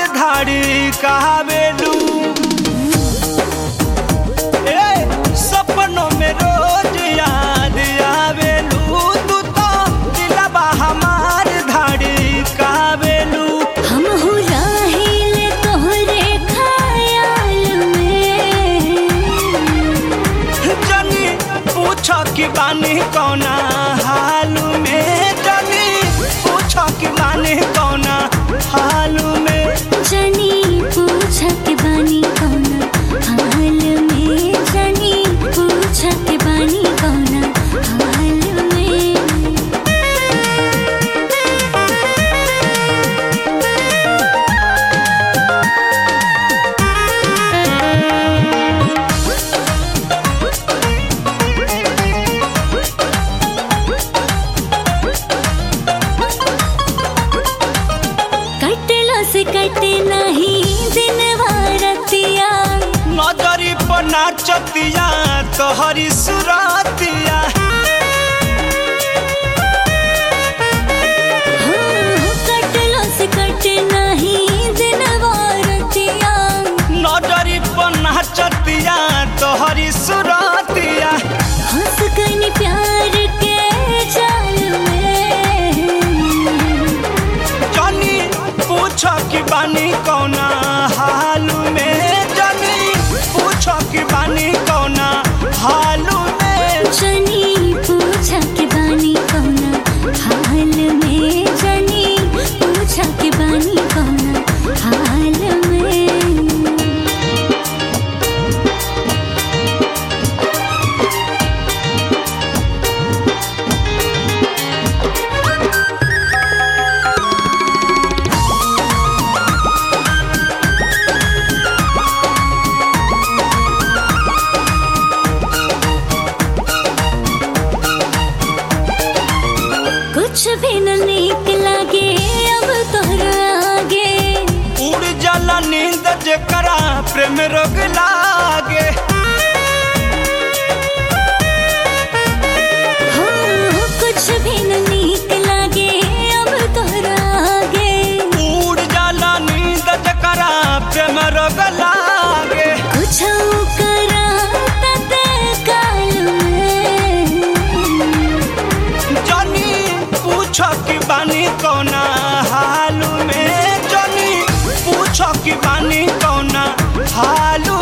धाड़ी कहावेलू ए सपनों में रोज याद आवेलू तू तो दिलबा हमार धाड़ी कहावेलू हम हो राहिल तोहरे ख्याल में जनी पूछ कि बानी कौना हाल में जनी पूछ कि बानी कौना हाल में जनी पूछ के बानी कौना हाल में जनी पूछ के बानी कौना हाल में कटलो से कटे नहीं दिन रतिया नजरी पर नाचतिया तोहरी सुरतिया हो कटलो से कटे नहीं दिन रतिया नजरी पर नाचतिया तोहरी सुरतिया हंस गई प्यार के जाल में जनी पूछ कि बानी कौना हाल में जनी पूछ कि बानी कौना हाल में जनी पूछा के बानी कौना हाल में जनी पूछा के बानी कौना हाल में कुछ भी न नीक लागे अब तोहरा आगे उड़ जाला नींद जेकरा प्रेम रोग लागे हो कुछ भी न नीक लागे अब तोहरा आगे उड़ जाला नींद जेकरा प्रेम रोग लागे कुछ करा तते काल में जनी पूछ कि बानी कौना हाल में जनी पूछ कि बानी कौना हाल